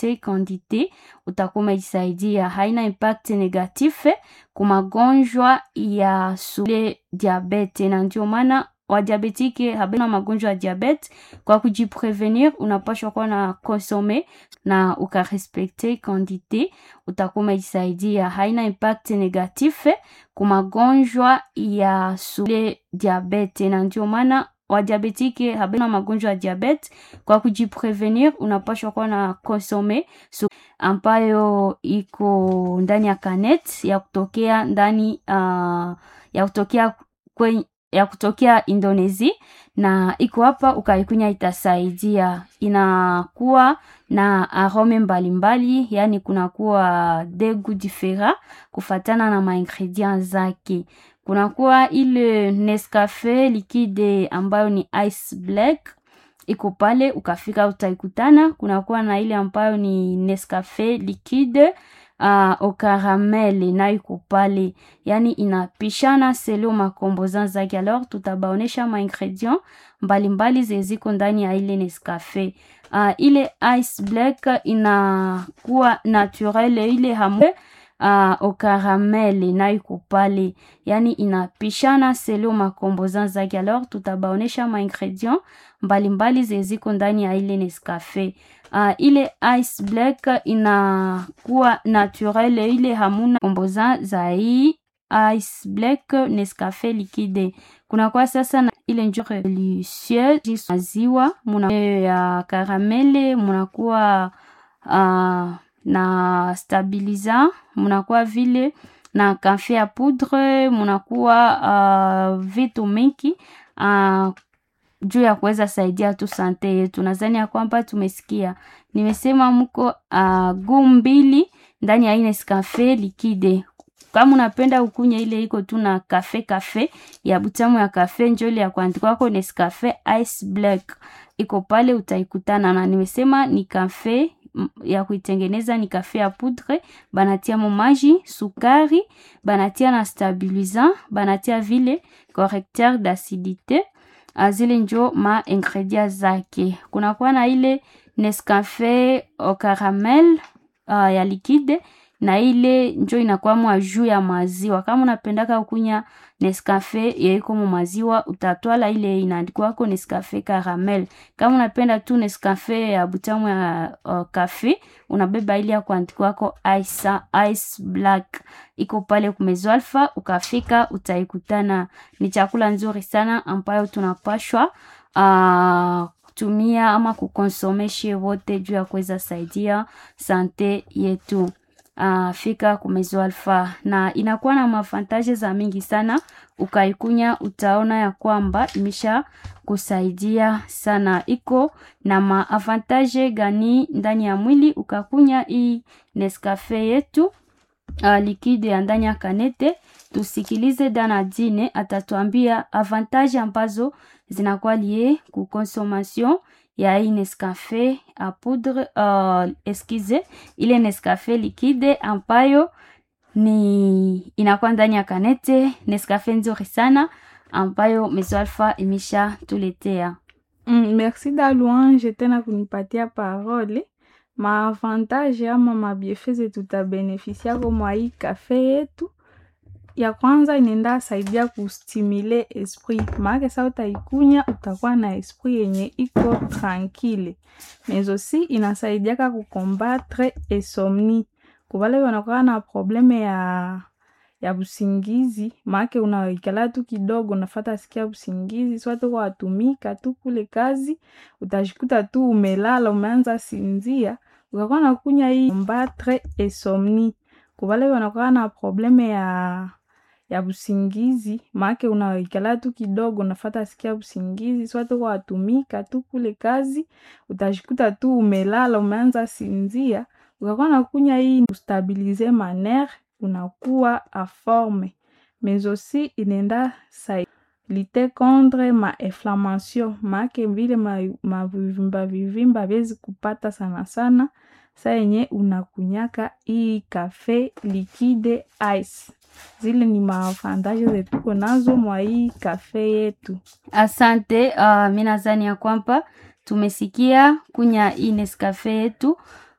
ukarespecte quantité utakuwa umejisaidia. Haina impact negative ku magonjwa ya sule diabete, na ndio maana wadiabetike habana magonjwa ya diabete. Kwa kujiprevenir, unapashwa kuwa na konsome na ukarespecte quantité utakuwa umejisaidia. Haina impact negative ku magonjwa ya sule diabete, na ndio maana wadiabetike habana magonjwa ya diabete. Kwa kujiprevenir, unapashwa kuwa na konsome so, ambayo iko ndani ya kanet ya kutokea ndani uh, ya kutokea kwenye ya kutokea Indonesia na iko hapa, ukaikunya itasaidia. Inakuwa na arome mbalimbali, yani kunakuwa degu difera kufatana na maingredient zake. Kunakuwa ile Nescafe liquide ambayo ni ice black iko pale, ukafika utaikutana. Kunakuwa na ile ambayo ni Nescafe liquide uh, au caramel na iko pale, yani inapishana selo makomboza zake. Alors tutabaonesha ma ingredient mbalimbali zeziko ndani ya ile Nescafe. Uh, ile ice black inakuwa naturel, ile hamu uh, au caramel na iko pale, yani inapishana selo makomboza zake. Alors tutabaonesha ma ingredient mbalimbali zeziko ndani ya ile Nescafe. Uh, ile ice black inakuwa naturel, ile hamuna komboza za hii ice black Nescafe liquide. Kuna kwa sasa na ile njure delicieuse maziwa muna ya karamele, munakuwa uh, na stabiliza, munakuwa vile na kafe ya poudre, munakuwa uh, vitu mingi uh, juu ya kuweza saidia tu sante yetu. Nadhani ya kwamba tumesikia, nimesema mko uh, guu mbili ndani ya Nescafe liquide. Kama unapenda ukunya ile iko tu na kafe kafe ya butamu ya kafe, njo ile ya kuandika kwako Nescafe ice black iko pale, utaikutana na nimesema ni kafe ya kuitengeneza ni kafe ya poudre, banatia mo maji, sukari, banatia na stabilisant, banatia vile correcteur d'acidité azile njo ma ingredient zake. Kunakuwa na ile Nescafe au caramel uh, ya liquide na ile njo inakuwa mwa juu ya maziwa. Kama unapendaka ukunya Nescafe yaiko mu maziwa, utatwala ile inaandikwako Nescafe caramel. Kama unapenda tu Nescafe ya butamu ya uh, kafe, unabeba ile ya kuandikwako ice, ice black iko pale kumezo alfa, ukafika utaikutana. Ni chakula nzuri sana ambayo tunapashwa uh, kutumia ama kukonsomeshe wote juu ya kuweza saidia sante yetu. Uh, fika kumezo alfa na inakuwa na mafantaje za mingi sana. Ukaikunya utaona ya kwamba imesha kusaidia sana. Iko na maavantaje gani ndani ya mwili? Ukakunya hii Nescafe yetu uh, liquide ya ndani ya kanete. Tusikilize dana dine atatuambia avantage ambazo zinakuwa lie ku consommation ya hii Nescafe a poudre uh, eskize ile Nescafe liquide ambayo ni inakuwa ndani ya kanete. Nescafe nzuri sana ambayo Mezo Alpha imesha tuletea. Mm, merci da louange tena kunipatia parole. Maavantage ama mabiefeze tutabenefisiako mwa hii kafe yetu ya kwanza inaenda saidia kustimule esprit, maake sa utaikunya utakuwa na esprit yenye iko tranquille. Mais aussi inasaidiaka kukombatre insomnie kubale wanakuwa na probleme ya ya busingizi, maake unaikala tu kidogo unafata sikia busingizi, swate kwa watumika tu kule kazi, utajikuta tu umelala umeanza sinzia, ukakuwa na kunya hii kombatre insomnie kubale wanakuwa na probleme ya ya busingizi maake unaikala tu kidogo unafata sikia busingizi swate kwa watumika tu kule kazi, utajikuta tu umelala umeanza sinzia, ukakuwa na kunya hii ustabilize manere, unakuwa aforme mais aussi inenda sa lite contre ma inflammation maake vile mavivimba ma vivimba vyezi kupata sana sana sa yenye unakunyaka hii kafe liquide ice zile ni maavantaje zetuko nazo mwa hii kafe yetu. Asante. Uh, mi nadhani ya kwamba tumesikia kunya hii Nescafe yetu